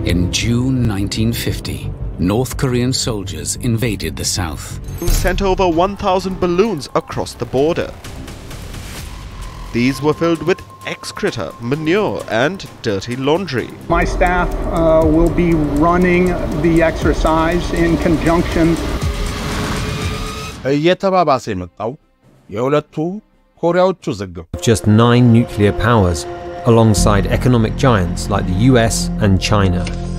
In June 1950, North Korean soldiers invaded the south. Sent over 1,000 balloons across the border. These were filled with excreta, manure, and dirty laundry. My staff uh, will be running the exercise in conjunction እየተባባሰ የመጣው የሁለቱ ኮሪያዎች ውዝግብ just nine nuclear powers, alongside economic giants like the US and China.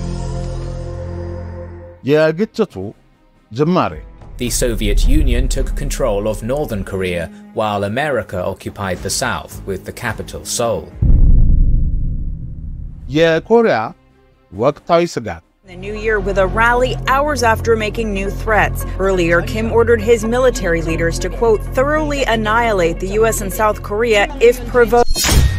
የግጭቱ ጅማሬ The Soviet Union took control of northern Korea, while America occupied the south, with the capital Seoul. የኮሪያ ወቅታዊ ስጋት The new year with a rally hours after making new threats. Earlier, Kim ordered his military leaders to, quote, thoroughly annihilate the U.S. and South Korea if provoked.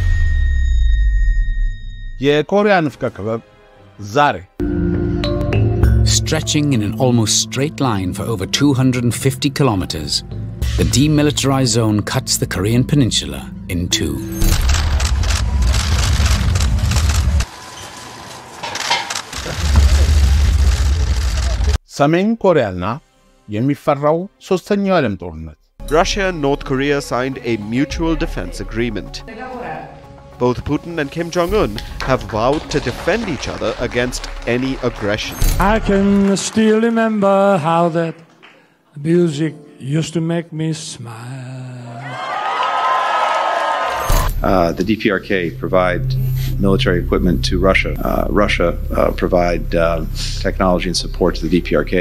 የኮሪያ ንፍቀ ክበብ ዛሬ Stretching in an almost straight line for over 250 kilometers, the demilitarized zone cuts the Korean peninsula in two. ሰሜን ኮሪያና የሚፈራው ሦስተኛው የዓለም ጦርነት Russia and North Korea signed a mutual defense agreement. Both Putin and Kim Jong un have vowed to defend each other against any aggression. I can still remember how that music used to make me smile. Uh, the DPRK provide military equipment to Russia. Uh, Russia uh, provide uh, technology and support to the DPRK.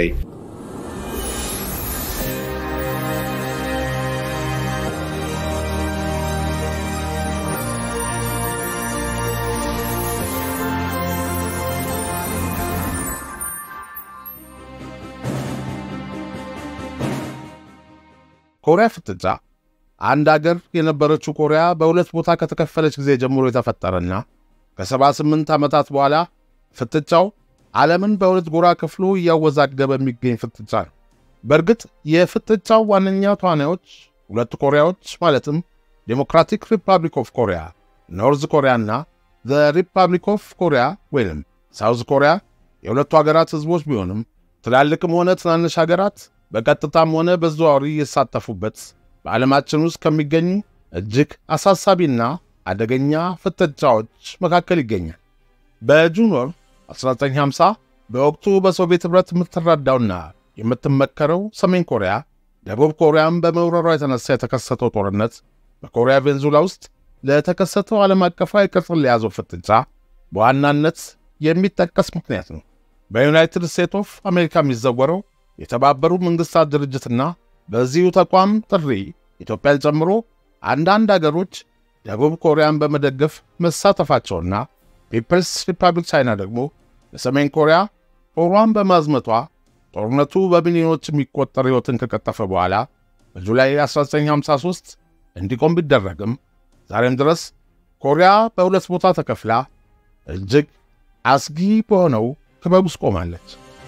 ኮሪያ ፍጥጫ አንድ አገር የነበረችው ኮሪያ በሁለት ቦታ ከተከፈለች ጊዜ ጀምሮ የተፈጠረና ከ78 ዓመታት በኋላ ፍጥጫው ዓለምን በሁለት ጎራ ከፍሎ እያወዛገበ የሚገኝ ፍጥጫ ነው። በእርግጥ የፍጥጫው ዋነኛ ተዋናዮች ሁለቱ ኮሪያዎች ማለትም ዴሞክራቲክ ሪፐብሊክ ኦፍ ኮሪያ ኖርዝ ኮሪያና ዘ ሪፐብሊክ ኦፍ ኮሪያ ወይም ሳውዝ ኮሪያ የሁለቱ ሀገራት ሕዝቦች ቢሆንም ትላልቅም ሆነ ትናንሽ ሀገራት በቀጥታም ሆነ በዘዋዋሪ የተሳተፉበት በዓለማችን ውስጥ ከሚገኙ እጅግ አሳሳቢና አደገኛ ፍጥጫዎች መካከል ይገኛል። በጁን ወር 1950 በወቅቱ በሶቪየት ኅብረት የምትረዳውና የምትመከረው ሰሜን ኮሪያ ደቡብ ኮሪያን በመውረሯ የተነሳ የተከሰተው ጦርነት በኮሪያ ቬንዙላ ውስጥ ለተከሰተው ዓለም አቀፋዊ ቅርጽን ለያዘው ፍጥጫ በዋናነት የሚጠቀስ ምክንያት ነው። በዩናይትድ ስቴትስ ኦፍ አሜሪካ የሚዘወረው የተባበሩት መንግሥታት ድርጅትና በዚሁ ተቋም ጥሪ ኢትዮጵያን ጨምሮ አንዳንድ አገሮች ደቡብ ኮሪያን በመደገፍ መሳተፋቸውና ፒፕልስ ሪፐብሊክ ቻይና ደግሞ ለሰሜን ኮሪያ ጦሯን በማዝመቷ ጦርነቱ በሚሊዮኖች የሚቆጠር ሕይወትን ከቀጠፈ በኋላ በጁላይ 1953 እንዲቆም ቢደረግም ዛሬም ድረስ ኮሪያ በሁለት ቦታ ተከፍላ እጅግ አስጊ በሆነው ክበብ ውስጥ ቆማለች።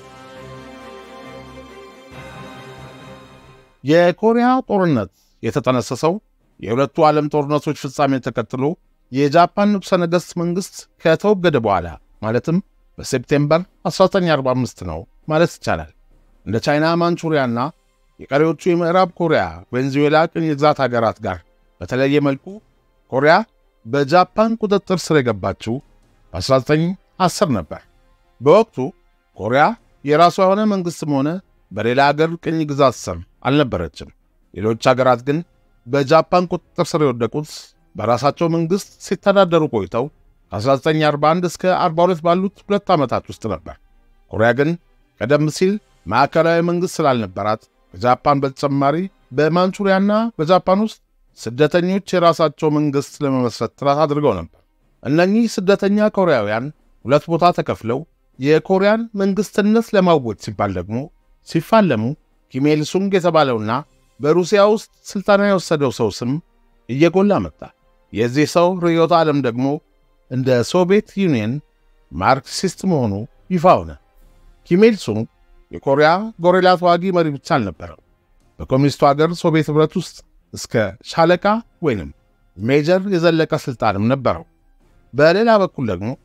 የኮሪያ ጦርነት የተጠነሰሰው የሁለቱ ዓለም ጦርነቶች ፍጻሜን ተከትሎ የጃፓን ንጉሠ ነገሥት መንግሥት ከተወገደ በኋላ ማለትም በሴፕቴምበር 1945 ነው ማለት ይቻላል። እንደ ቻይና፣ ማንቹሪያና የቀሪዎቹ የምዕራብ ኮሪያ ቬንዙዌላ ቅኝ ግዛት ሀገራት ጋር በተለየ መልኩ ኮሪያ በጃፓን ቁጥጥር ስር የገባችው በ1910 ነበር። በወቅቱ ኮሪያ የራሷ የሆነ መንግሥትም ሆነ በሌላ አገር ቅኝ ግዛት ስር አልነበረችም። ሌሎች አገራት ግን በጃፓን ቁጥጥር ስር የወደቁት በራሳቸው መንግሥት ሲተዳደሩ ቆይተው ከ1941 እስከ 42 ባሉት ሁለት ዓመታት ውስጥ ነበር። ኮሪያ ግን ቀደም ሲል ማዕከላዊ መንግሥት ስላልነበራት ከጃፓን በተጨማሪ በማንቹሪያና በጃፓን ውስጥ ስደተኞች የራሳቸው መንግሥት ለመመስረት ጥረት አድርገው ነበር። እነኚህ ስደተኛ ኮሪያውያን ሁለት ቦታ ተከፍለው የኮሪያን መንግሥትነት ለማወጅ ሲባል ደግሞ ሲፋለሙ ኪሜል ሱንግ የተባለውና በሩሲያ ውስጥ ሥልጠና የወሰደው ሰው ስም እየጎላ መጣ። የዚህ ሰው ርዕዮተ ዓለም ደግሞ እንደ ሶቪየት ዩኒየን ማርክሲስት መሆኑ ይፋ ሆነ። ኪሜል ሱንግ የኮሪያ ጎሬላ ተዋጊ መሪ ብቻ አልነበረም። በኮሚኒስቱ አገር ሶቪየት ኅብረት ውስጥ እስከ ሻለቃ ወይንም ሜጀር የዘለቀ ሥልጣንም ነበረው። በሌላ በኩል ደግሞ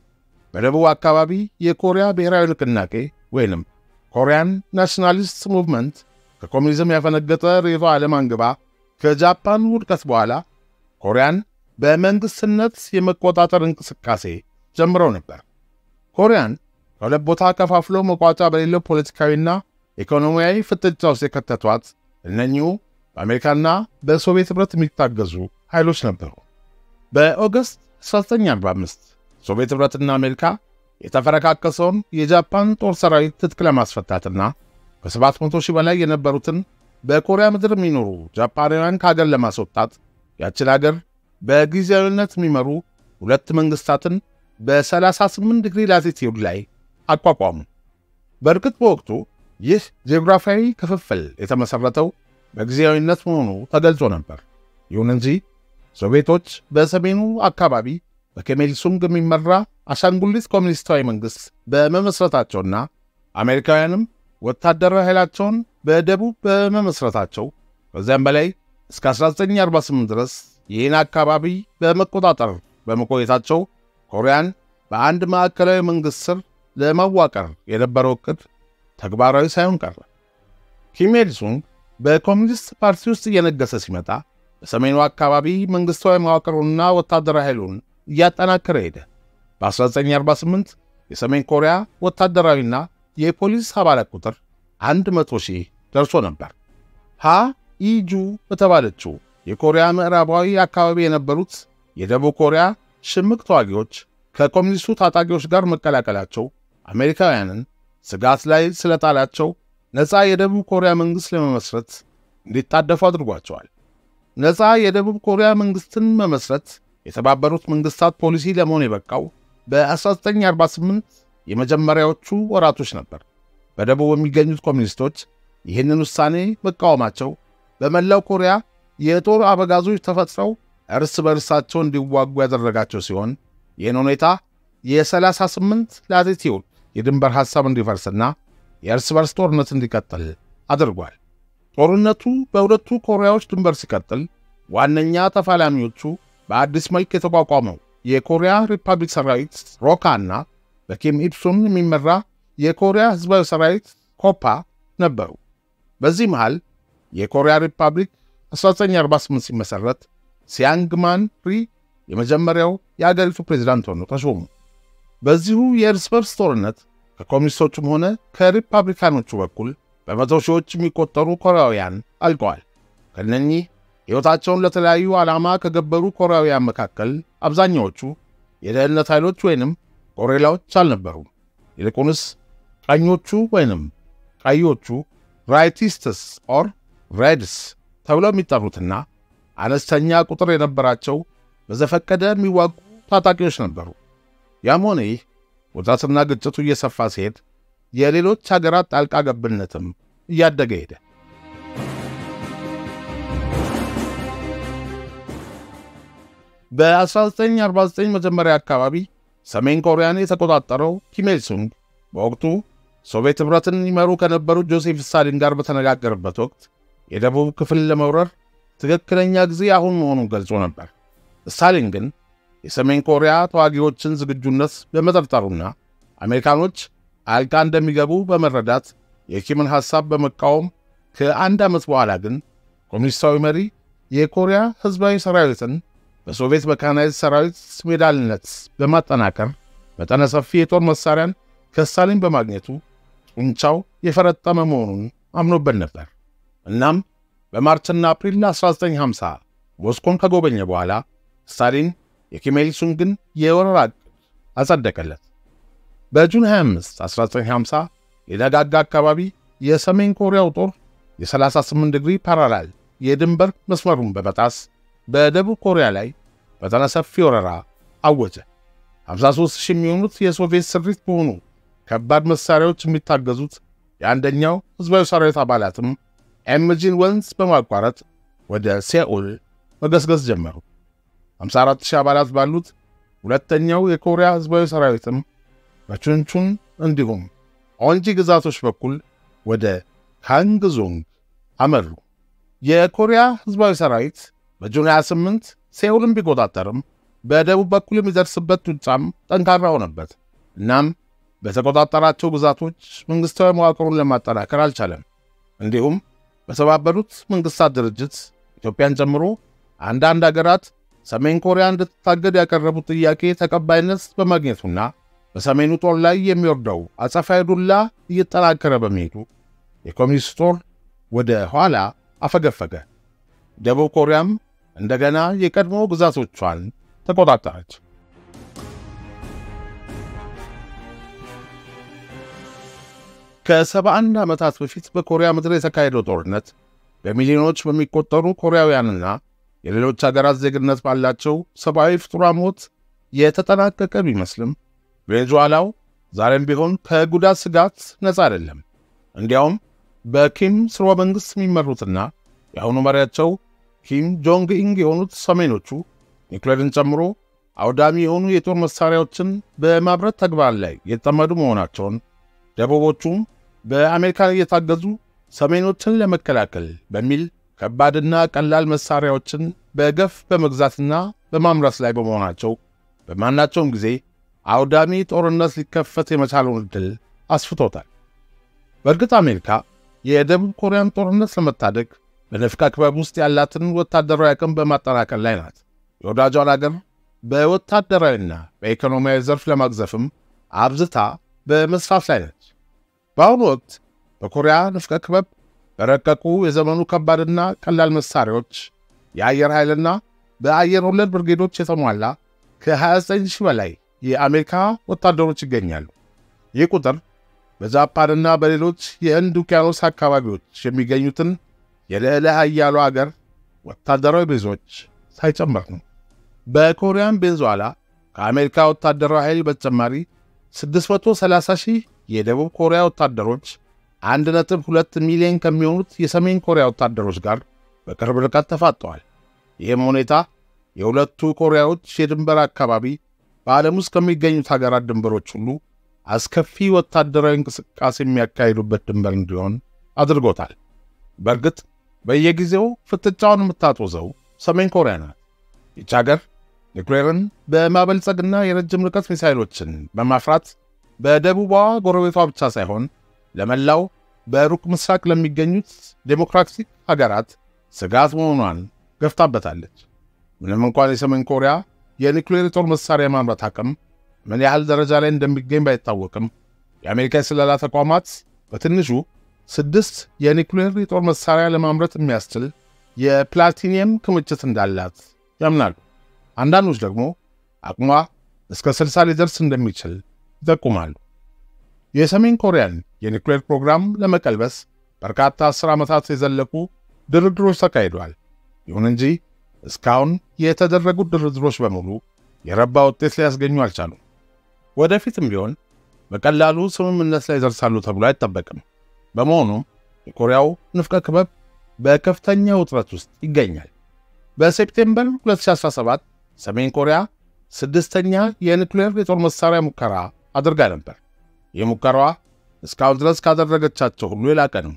በደቡብ አካባቢ የኮሪያ ብሔራዊ ንቅናቄ ወይንም ኮሪያን ናሽናሊስት ሙቭመንት ከኮሚኒዝም ያፈነገጠ ርዕዮተ ዓለም አንግባ ከጃፓን ውድቀት በኋላ ኮሪያን በመንግሥትነት የመቆጣጠር እንቅስቃሴ ጀምረው ነበር። ኮሪያን ከሁለት ቦታ ከፋፍሎ መቋጫ በሌለው ፖለቲካዊና ኢኮኖሚያዊ ፍጥጫ ውስጥ የከተቷት እነኚሁ በአሜሪካና በሶቪየት ኅብረት የሚታገዙ ኃይሎች ነበሩ። በኦገስት 1945 ሶቪየት ኅብረትና አሜሪካ የተፈረካከሰውን የጃፓን ጦር ሰራዊት ትጥቅ ለማስፈታትና ከ700 ሺህ በላይ የነበሩትን በኮሪያ ምድር የሚኖሩ ጃፓናውያን ከአገር ለማስወጣት ያችን አገር በጊዜያዊነት የሚመሩ ሁለት መንግሥታትን በ38 ዲግሪ ላቲቲዩድ ላይ አቋቋሙ። በእርግጥ በወቅቱ ይህ ጂኦግራፊያዊ ክፍፍል የተመሠረተው በጊዜያዊነት መሆኑ ተገልጾ ነበር። ይሁን እንጂ ሶቪየቶች በሰሜኑ አካባቢ በኪም ኢል ሱንግ የሚመራ አሻንጉሊት ኮሚኒስታዊ መንግሥት በመመስረታቸውና አሜሪካውያንም ወታደራዊ ኃይላቸውን በደቡብ በመመስረታቸው ከዚያም በላይ እስከ 1948 ድረስ ይህን አካባቢ በመቆጣጠር በመቆየታቸው ኮሪያን በአንድ ማዕከላዊ መንግሥት ስር ለማዋቀር የነበረው ዕቅድ ተግባራዊ ሳይሆን ቀረ። ኪም ኢል ሱንግ በኮሚኒስት ፓርቲ ውስጥ እየነገሰ ሲመጣ በሰሜኑ አካባቢ መንግሥታዊ መዋቅሩንና ወታደራዊ ኃይሉን እያጠናከረ ሄደ። በ1948 የሰሜን ኮሪያ ወታደራዊና የፖሊስ አባላት ቁጥር 100 ሺህ ደርሶ ነበር። ሃ ኢጁ በተባለችው የኮሪያ ምዕራባዊ አካባቢ የነበሩት የደቡብ ኮሪያ ሽምቅ ተዋጊዎች ከኮሚኒስቱ ታጣቂዎች ጋር መቀላቀላቸው አሜሪካውያንን ስጋት ላይ ስለጣላቸው ነፃ የደቡብ ኮሪያ መንግሥት ለመመስረት እንዲታደፉ አድርጓቸዋል። ነፃ የደቡብ ኮሪያ መንግሥትን መመስረት የተባበሩት መንግሥታት ፖሊሲ ለመሆን የበቃው በ1948 የመጀመሪያዎቹ ወራቶች ነበር። በደቡብ የሚገኙት ኮሚኒስቶች ይህንን ውሳኔ መቃወማቸው በመላው ኮሪያ የጦር አበጋዞች ተፈጥረው እርስ በርሳቸው እንዲዋጉ ያደረጋቸው ሲሆን ይህን ሁኔታ የ38 ላቲቲዩድ የድንበር ሐሳብ እንዲፈርስና የእርስ በርስ ጦርነት እንዲቀጥል አድርጓል። ጦርነቱ በሁለቱ ኮሪያዎች ድንበር ሲቀጥል ዋነኛ ተፋላሚዎቹ በአዲስ መልክ የተቋቋመው የኮሪያ ሪፐብሊክ ሰራዊት ሮካና በኪም ኢልሱን የሚመራ የኮሪያ ሕዝባዊ ሰራዊት ኮፓ ነበሩ። በዚህ መሃል የኮሪያ ሪፐብሊክ 1948 ሲመሠረት ሲያንግማን ሪ የመጀመሪያው የአገሪቱ ፕሬዚዳንት ሆነው ተሾሙ። በዚሁ የእርስ በርስ ጦርነት ከኮሚኒስቶቹም ሆነ ከሪፐብሊካኖቹ በኩል በመቶ ሺዎች የሚቆጠሩ ኮሪያውያን አልቀዋል። ከነኚህ ሕይወታቸውን ለተለያዩ ዓላማ ከገበሩ ኮሪያውያን መካከል አብዛኛዎቹ የደህንነት ኃይሎች ወይንም ጎሬላዎች አልነበሩም። ይልቁንስ ቀኞቹ ወይንም ቀዮቹ ራይቲስትስ ኦር ሬድስ ተብለው የሚጠሩትና አነስተኛ ቁጥር የነበራቸው በዘፈቀደ የሚዋጉ ታጣቂዎች ነበሩ። ያም ሆነ ይህ ውጥረትና ግጭቱ እየሰፋ ሲሄድ የሌሎች ሀገራት ጣልቃ ገብነትም እያደገ ሄደ። በ1949 መጀመሪያ አካባቢ ሰሜን ኮሪያን የተቆጣጠረው ኪም ኢል ሱንግ በወቅቱ ሶቪየት ኅብረትን ይመሩ ከነበሩት ጆሴፍ ስታሊን ጋር በተነጋገረበት ወቅት የደቡብ ክፍል ለመውረር ትክክለኛ ጊዜ አሁን መሆኑን ገልጾ ነበር። ስታሊን ግን የሰሜን ኮሪያ ተዋጊዎችን ዝግጁነት በመጠርጠሩና አሜሪካኖች አልቃ እንደሚገቡ በመረዳት የኪምን ሐሳብ በመቃወም ከአንድ ዓመት በኋላ ግን ኮሚኒስታዊ መሪ የኮሪያ ሕዝባዊ ሰራዊትን በሶቪየት መካናይዝድ ሰራዊት ሜዳልነት በማጠናከር መጠነ ሰፊ የጦር መሣሪያን ከስታሊን በማግኘቱ ጡንቻው የፈረጠመ መሆኑን አምኖበት ነበር። እናም በማርችና አፕሪል 1950 ሞስኮን ከጎበኘ በኋላ ስታሊን የኪም ኢል ሱንግን የወረራ ዕቅድ አጸደቀለት። በጁን 25 1950 የነጋጋ አካባቢ የሰሜን ኮሪያው ጦር የ38 ዲግሪ ፓራላል የድንበር መስመሩን በመጣስ በደቡብ ኮሪያ ላይ መጠነ ሰፊ ወረራ አወጀ። 53 ሺህ የሚሆኑት የሶቪየት ስሪት በሆኑ ከባድ መሣሪያዎች የሚታገዙት የአንደኛው ሕዝባዊ ሰራዊት አባላትም ኤምጂን ወንዝ በማቋረጥ ወደ ሴኡል መገስገስ ጀመሩ። 54 ሺህ አባላት ባሉት ሁለተኛው የኮሪያ ሕዝባዊ ሰራዊትም በቹንቹን እንዲሁም ኦንጂ ግዛቶች በኩል ወደ ካንግዞንግ አመሩ። የኮሪያ ሕዝባዊ ሰራዊት በጁን 28 ሴኡልን ቢቆጣጠርም በደቡብ በኩል የሚደርስበት ጡጫም ጠንካራ ሆነበት። እናም በተቆጣጠራቸው ግዛቶች መንግሥታዊ መዋቅሩን ለማጠናከር አልቻለም። እንዲሁም በተባበሩት መንግሥታት ድርጅት ኢትዮጵያን ጨምሮ አንዳንድ አገራት ሰሜን ኮሪያ እንድትታገድ ያቀረቡት ጥያቄ ተቀባይነት በማግኘቱና በሰሜኑ ጦር ላይ የሚወርደው አጸፋዊ ዱላ እየጠናከረ በመሄዱ የኮሚኒስት ጦር ወደ ኋላ አፈገፈገ። ደቡብ ኮሪያም እንደገና የቀድሞ ግዛቶቿን ተቆጣጠረች። ከሰባ አንድ ዓመታት በፊት በኮሪያ ምድር የተካሄደው ጦርነት በሚሊዮኖች በሚቆጠሩ ኮሪያውያንና የሌሎች አገራት ዜግነት ባላቸው ሰብአዊ ፍጡራን ሞት የተጠናቀቀ ቢመስልም ቬኔዙዋላው ዛሬም ቢሆን ከጉዳት ስጋት ነፃ አይደለም። እንዲያውም በኪም ስርወ መንግሥት የሚመሩትና የአሁኑ መሪያቸው ኪም ጆንግ ኢንግ የሆኑት ሰሜኖቹ ኒውክሌርን ጨምሮ አውዳሚ የሆኑ የጦር መሣሪያዎችን በማምረት ተግባር ላይ የተጠመዱ መሆናቸውን፣ ደቡቦቹም በአሜሪካን እየታገዙ ሰሜኖችን ለመከላከል በሚል ከባድና ቀላል መሣሪያዎችን በገፍ በመግዛትና በማምረት ላይ በመሆናቸው በማናቸውም ጊዜ አውዳሚ ጦርነት ሊከፈት የመቻለውን ዕድል አስፍቶታል። በእርግጥ አሜሪካ የደቡብ ኮሪያን ጦርነት ለመታደግ በንፍቀ ክበብ ውስጥ ያላትን ወታደራዊ አቅም በማጠናከር ላይ ናት። የወዳጇን አገር በወታደራዊና በኢኮኖሚያዊ ዘርፍ ለማግዘፍም አብዝታ በመስራት ላይ ነች። በአሁኑ ወቅት በኮሪያ ንፍቀ ክበብ በረቀቁ የዘመኑ ከባድና ቀላል መሣሪያዎች የአየር ኃይልና በአየር ወለድ ብርጌዶች የተሟላ ከ29 ሺህ በላይ የአሜሪካ ወታደሮች ይገኛሉ። ይህ ቁጥር በጃፓንና በሌሎች የህንድ ውቅያኖስ አካባቢዎች የሚገኙትን የልዕለ ኃያሉ አገር ወታደራዊ ቤዞች ሳይጨምር ነው። በኮሪያን ቬኔዙዋላ ከአሜሪካ ወታደራዊ ኃይል በተጨማሪ 630 ሺህ የደቡብ ኮሪያ ወታደሮች 1.2 ሚሊዮን ከሚሆኑት የሰሜን ኮሪያ ወታደሮች ጋር በቅርብ ርቀት ተፋጠዋል። ይህም ሁኔታ የሁለቱ ኮሪያዎች የድንበር አካባቢ በዓለም ውስጥ ከሚገኙት ሀገራት ድንበሮች ሁሉ አስከፊ ወታደራዊ እንቅስቃሴ የሚያካሂዱበት ድንበር እንዲሆን አድርጎታል። በእርግጥ በየጊዜው ፍጥጫውን የምታጦዘው ሰሜን ኮሪያ ናት። ይች አገር ኒውክሌርን በማበልጸግና የረጅም ርቀት ሚሳይሎችን በማፍራት በደቡቧ ጎረቤቷ ብቻ ሳይሆን ለመላው በሩቅ ምስራቅ ለሚገኙት ዴሞክራቲክ ሀገራት ስጋት መሆኗን ገፍታበታለች። ምንም እንኳን የሰሜን ኮሪያ የኒውክሌር የጦር መሣሪያ ማምረት አቅም ምን ያህል ደረጃ ላይ እንደሚገኝ ባይታወቅም የአሜሪካ የስለላ ተቋማት በትንሹ ስድስት የኒውክሌር የጦር መሣሪያ ለማምረት የሚያስችል የፕላቲኒየም ክምችት እንዳላት ያምናሉ። አንዳንዶች ደግሞ አቅሟ እስከ 60 ሊደርስ እንደሚችል ይጠቁማሉ። የሰሜን ኮሪያን የኒውክሌር ፕሮግራም ለመቀልበስ በርካታ አስር ዓመታት የዘለቁ ድርድሮች ተካሂደዋል። ይሁን እንጂ እስካሁን የተደረጉት ድርድሮች በሙሉ የረባ ውጤት ሊያስገኙ አልቻሉም። ወደፊትም ቢሆን በቀላሉ ስምምነት ላይ ይደርሳሉ ተብሎ አይጠበቅም። በመሆኑም የኮሪያው ንፍቀ ክበብ በከፍተኛ ውጥረት ውስጥ ይገኛል። በሴፕቴምበር 2017 ሰሜን ኮሪያ ስድስተኛ የኒውክሌር የጦር መሣሪያ ሙከራ አድርጋ ነበር። ይህ ሙከራዋ እስካሁን ድረስ ካደረገቻቸው ሁሉ የላቀ ነው።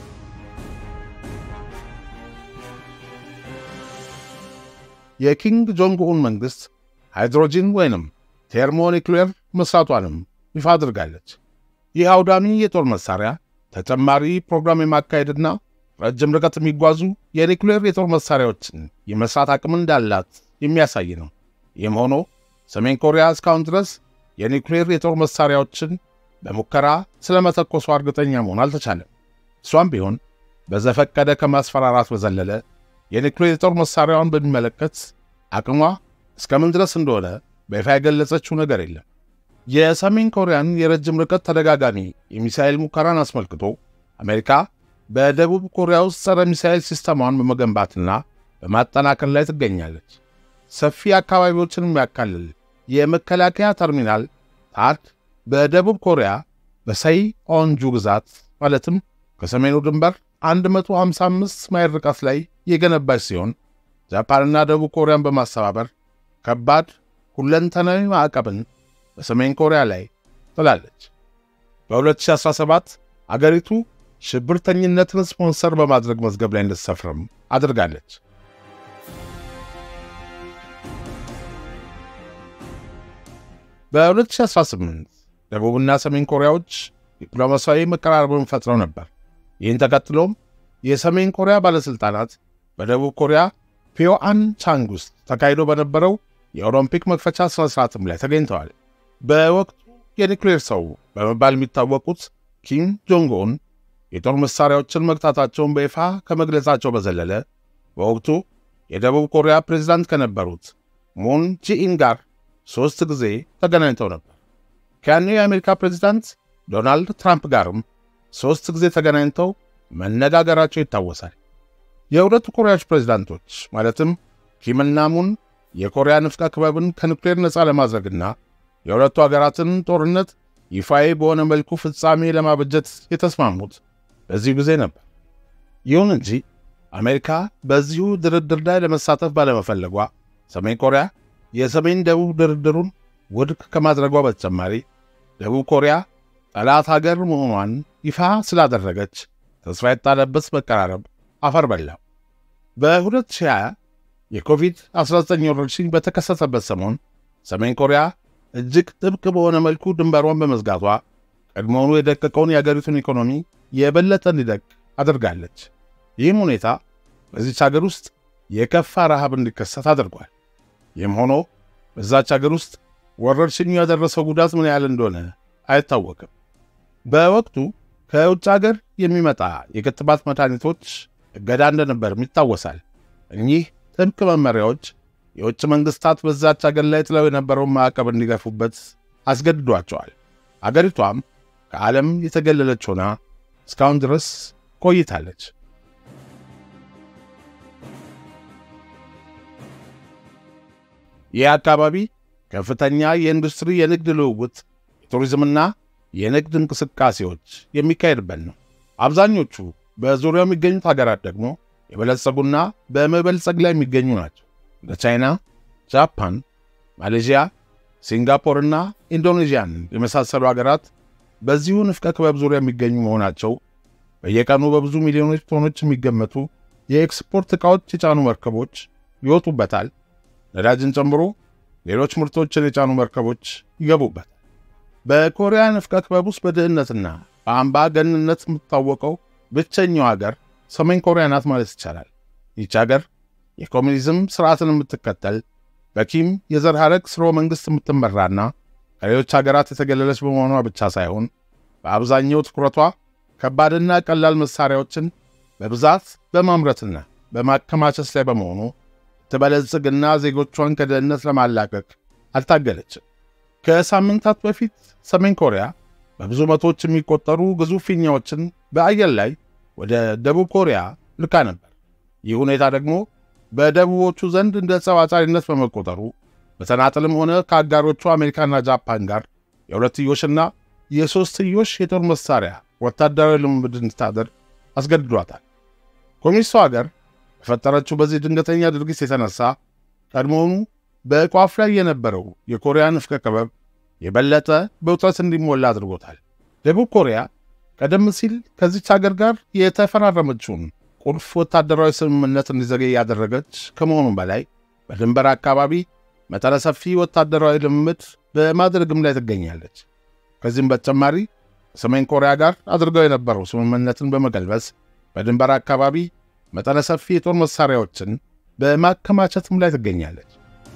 የኪንግ ጆንግ ኡን መንግሥት ሃይድሮጂን ወይንም ቴርሞኒክሌር መሥራቷንም ይፋ አድርጋለች። ይህ አውዳሚ የጦር መሣሪያ ተጨማሪ ፕሮግራም የማካሄድና ረጅም ርቀት የሚጓዙ የኒውክሌር የጦር መሣሪያዎችን የመሥራት አቅም እንዳላት የሚያሳይ ነው። ይህም ሆኖ ሰሜን ኮሪያ እስካሁን ድረስ የኒውክሌር የጦር መሣሪያዎችን በሙከራ ስለ መተኮሷ እርግጠኛ መሆን አልተቻለም። እሷም ቢሆን በዘፈቀደ ከማስፈራራት በዘለለ የኒውክሌር የጦር መሣሪያዋን በሚመለከት አቅሟ እስከምን ድረስ እንደሆነ በይፋ የገለጸችው ነገር የለም። የሰሜን ኮሪያን የረጅም ርቀት ተደጋጋሚ የሚሳኤል ሙከራን አስመልክቶ አሜሪካ በደቡብ ኮሪያ ውስጥ ጸረ ሚሳኤል ሲስተሟን በመገንባትና በማጠናከር ላይ ትገኛለች። ሰፊ አካባቢዎችን የሚያካልል የመከላከያ ተርሚናል ታድ በደቡብ ኮሪያ በሰይ ኦንጁ ግዛት ማለትም ከሰሜኑ ድንበር 155 ማይል ርቀት ላይ የገነባች ሲሆን ጃፓንና ደቡብ ኮሪያን በማስተባበር ከባድ ሁለንተናዊ ማዕቀብን በሰሜን ኮሪያ ላይ ጥላለች። በ2017 አገሪቱ ሽብርተኝነትን ስፖንሰር በማድረግ መዝገብ ላይ እንድትሰፍርም አድርጋለች። በ2018 ደቡብና ሰሜን ኮሪያዎች ዲፕሎማሲያዊ መቀራረብን ፈጥረው ነበር። ይህን ተከትሎም የሰሜን ኮሪያ ባለሥልጣናት በደቡብ ኮሪያ ፒዮአን ቻንግ ውስጥ ተካሂዶ በነበረው የኦሎምፒክ መክፈቻ ሥነ ሥርዓትም ላይ ተገኝተዋል። በወቅቱ የኒውክሌር ሰው በመባል የሚታወቁት ኪም ጆንግ ኡን የጦር መሣሪያዎችን መግታታቸውን በይፋ ከመግለጻቸው በዘለለ በወቅቱ የደቡብ ኮሪያ ፕሬዝዳንት ከነበሩት ሙን ጂኢን ጋር ሦስት ጊዜ ተገናኝተው ነበር። ከያኔው የአሜሪካ ፕሬዝዳንት ዶናልድ ትራምፕ ጋርም ሦስት ጊዜ ተገናኝተው መነጋገራቸው ይታወሳል። የሁለቱ ኮሪያዎች ፕሬዝዳንቶች ማለትም ኪምና ሙን የኮሪያ ንፍቀ ክበብን ከኒውክሌር ነፃ ለማድረግና የሁለቱ አገራትን ጦርነት ይፋዊ በሆነ መልኩ ፍጻሜ ለማበጀት የተስማሙት በዚሁ ጊዜ ነበር። ይሁን እንጂ አሜሪካ በዚሁ ድርድር ላይ ለመሳተፍ ባለመፈለጓ ሰሜን ኮሪያ የሰሜን ደቡብ ድርድሩን ውድቅ ከማድረጓ በተጨማሪ ደቡብ ኮሪያ ጠላት ሀገር መሆኗን ይፋ ስላደረገች ተስፋ የጣለበት መቀራረብ አፈር በላው። በ2020 የኮቪድ-19 ወረርሽኝ በተከሰተበት ሰሞን ሰሜን ኮሪያ እጅግ ጥብቅ በሆነ መልኩ ድንበሯን በመዝጋቷ ቀድሞውኑ የደቀቀውን የአገሪቱን ኢኮኖሚ የበለጠ እንዲደቅ አድርጋለች። ይህም ሁኔታ በዚች አገር ውስጥ የከፋ ረሃብ እንዲከሰት አድርጓል። ይህም ሆኖ በዛች አገር ውስጥ ወረርሽኙ ያደረሰው ጉዳት ምን ያህል እንደሆነ አይታወቅም። በወቅቱ ከውጭ አገር የሚመጣ የክትባት መድኃኒቶች እገዳ እንደነበርም ይታወሳል። እኚህ ጥብቅ መመሪያዎች የውጭ መንግሥታት በዛች አገር ላይ ጥለው የነበረውን ማዕቀብ እንዲገፉበት አስገድዷቸዋል። አገሪቷም ከዓለም የተገለለች ሆና እስካሁን ድረስ ቆይታለች። ይህ አካባቢ ከፍተኛ የኢንዱስትሪ፣ የንግድ ልውውጥ፣ የቱሪዝምና የንግድ እንቅስቃሴዎች የሚካሄድበት ነው። አብዛኞቹ በዙሪያው የሚገኙት ሀገራት ደግሞ የበለጸጉና በመበልጸግ ላይ የሚገኙ ናቸው። እንደ ቻይና፣ ጃፓን፣ ማሌዥያ፣ ሲንጋፖርና ኢንዶኔዥያን የመሳሰሉ ሀገራት በዚሁ ንፍቀ ክበብ ዙሪያ የሚገኙ መሆናቸው በየቀኑ በብዙ ሚሊዮኖች ቶኖች የሚገመቱ የኤክስፖርት ዕቃዎች የጫኑ መርከቦች ይወጡበታል። ነዳጅን ጨምሮ ሌሎች ምርቶችን የጫኑ መርከቦች ይገቡበታል። በኮሪያ ንፍቀ ክበብ ውስጥ በድህነትና በአምባገንነት የምትታወቀው ብቸኛው ሀገር ሰሜን ኮሪያ ናት ማለት ይቻላል። ይህች ሀገር የኮሚኒዝም ስርዓትን የምትከተል በኪም የዘር ሐረግ ስርወ መንግሥት የምትመራና ከሌሎች ሀገራት የተገለለች በመሆኗ ብቻ ሳይሆን በአብዛኛው ትኩረቷ ከባድና ቀላል መሣሪያዎችን በብዛት በማምረትና በማከማቸት ላይ በመሆኑ ትበለጽግና ዜጎቿን ከድህነት ለማላቀቅ አልታገለችም። ከሳምንታት በፊት ሰሜን ኮሪያ በብዙ መቶዎች የሚቆጠሩ ግዙፍ ፊኛዎችን በአየር ላይ ወደ ደቡብ ኮሪያ ልካ ነበር። ይህ ሁኔታ ደግሞ በደቡቦቹ ዘንድ እንደ ጸብ አጫሪነት በመቆጠሩ በተናጠልም ሆነ ከአጋሮቹ አሜሪካና ጃፓን ጋር የሁለትዮሽና የሦስትዮሽ የጦር መሣሪያ ወታደራዊ ልምምድ እንድታደርግ አስገድዷታል። ኮሚኒስቱ ሀገር በፈጠረችው በዚህ ድንገተኛ ድርጊት የተነሳ ቀድሞውኑ በቋፍ ላይ የነበረው የኮሪያ ንፍቀ ክበብ የበለጠ በውጥረት እንዲሞላ አድርጎታል። ደቡብ ኮሪያ ቀደም ሲል ከዚች ሀገር ጋር የተፈራረመችውን ቁልፍ ወታደራዊ ስምምነት እንዲዘገይ ያደረገች ከመሆኑም በላይ በድንበር አካባቢ መጠነ ሰፊ ወታደራዊ ልምምድ በማድረግም ላይ ትገኛለች። ከዚህም በተጨማሪ ከሰሜን ኮሪያ ጋር አድርገው የነበረው ስምምነትን በመቀልበስ በድንበር አካባቢ መጠነ ሰፊ የጦር መሣሪያዎችን በማከማቸትም ላይ ትገኛለች።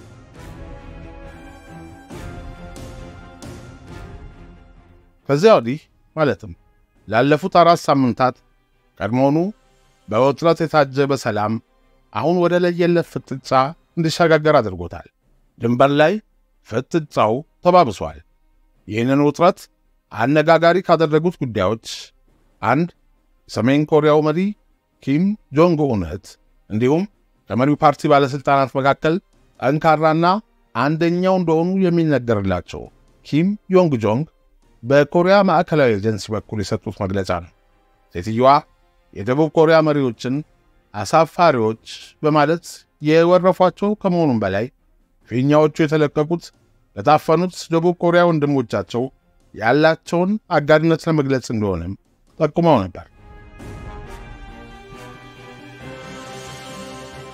ከዚያ ወዲህ ማለትም ላለፉት አራት ሳምንታት ቀድሞውኑ በውጥረት የታጀበ ሰላም አሁን ወደ ለየለት ፍጥጫ እንዲሸጋገር አድርጎታል። ድንበር ላይ ፍጥጫው ተባብሷል። ይህንን ውጥረት አነጋጋሪ ካደረጉት ጉዳዮች አንድ የሰሜን ኮሪያው መሪ ኪም ጆንግ ኡን እህት እንዲሁም ከመሪው ፓርቲ ባለሥልጣናት መካከል ጠንካራና አንደኛው እንደሆኑ የሚነገርላቸው ኪም ዮንግ ጆንግ በኮሪያ ማዕከላዊ ኤጀንሲ በኩል የሰጡት መግለጫ ነው። ሴትየዋ የደቡብ ኮሪያ መሪዎችን አሳፋሪዎች በማለት የወረፏቸው ከመሆኑም በላይ ፊኛዎቹ የተለቀቁት ለታፈኑት ደቡብ ኮሪያ ወንድሞቻቸው ያላቸውን አጋርነት ለመግለጽ እንደሆነም ጠቁመው ነበር።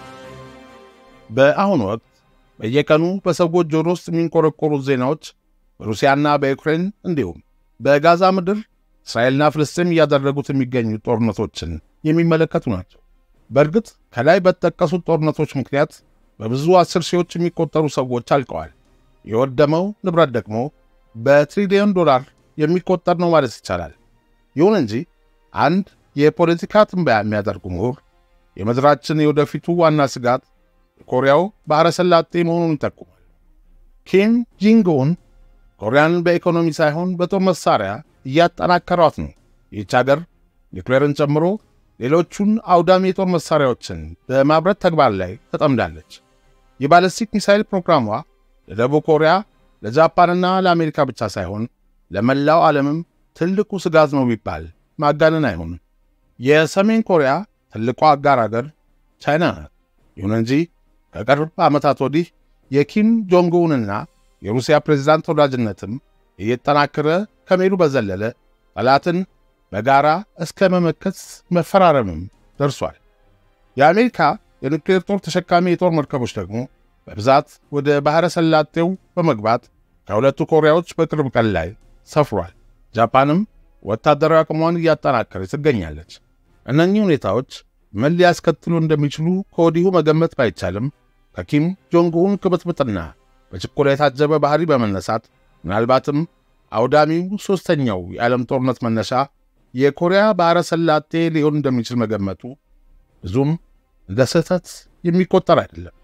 በአሁኑ ወቅት በየቀኑ በሰዎች ጆሮ ውስጥ የሚንቆረቆሩት ዜናዎች በሩሲያና በዩክሬን እንዲሁም በጋዛ ምድር እስራኤልና ፍልስጤም እያደረጉት የሚገኙ ጦርነቶችን የሚመለከቱ ናቸው። በእርግጥ ከላይ በተጠቀሱት ጦርነቶች ምክንያት በብዙ አስር ሺዎች የሚቆጠሩ ሰዎች አልቀዋል። የወደመው ንብረት ደግሞ በትሪሊዮን ዶላር የሚቆጠር ነው ማለት ይቻላል። ይሁን እንጂ አንድ የፖለቲካ ትንበያ የሚያደርጉ ምሁር የምድራችን የወደፊቱ ዋና ስጋት የኮሪያው ባሕረ ሰላጤ መሆኑን ይጠቁማል። ኪም ጂንግኡን ኮሪያን በኢኮኖሚ ሳይሆን በጦር መሳሪያ እያጠናከሯት ነው። ይህች አገር ኒውክሌርን ጨምሮ ሌሎቹን አውዳሚ የጦር መሳሪያዎችን በማብረት ተግባር ላይ ተጠምዳለች። የባለስቲክ ሚሳይል ፕሮግራሟ ለደቡብ ኮሪያ፣ ለጃፓንና ለአሜሪካ ብቻ ሳይሆን ለመላው ዓለምም ትልቁ ስጋት ነው ቢባል ማጋነን አይሆንም። የሰሜን ኮሪያ ትልቋ አጋር አገር ቻይና ናት። ይሁን እንጂ ከቅርብ ዓመታት ወዲህ የኪም ጆንግኡንና የሩሲያ ፕሬዝዳንት ወዳጅነትም እየተጠናከረ ከመሄዱ በዘለለ ጠላትን በጋራ እስከ መመከት መፈራረምም ደርሷል። የአሜሪካ የኒውክሌር ጦር ተሸካሚ የጦር መርከቦች ደግሞ በብዛት ወደ ባሕረ ሰላጤው በመግባት ከሁለቱ ኮሪያዎች በቅርብ ቀን ላይ ሰፍሯል። ጃፓንም ወታደራዊ አቅሟን እያጠናከረች ትገኛለች። እነኚህ ሁኔታዎች ምን ሊያስከትሉ እንደሚችሉ ከወዲሁ መገመት ባይቻልም ከኪም ጆንግኡን ቅብጥብጥና በችኮላ የታጀበ ባህሪ በመነሳት ምናልባትም አውዳሚው ሦስተኛው የዓለም ጦርነት መነሻ የኮሪያ ባሕረ ሰላጤ ሊሆን እንደሚችል መገመቱ ብዙም እንደ ስህተት የሚቆጠር አይደለም።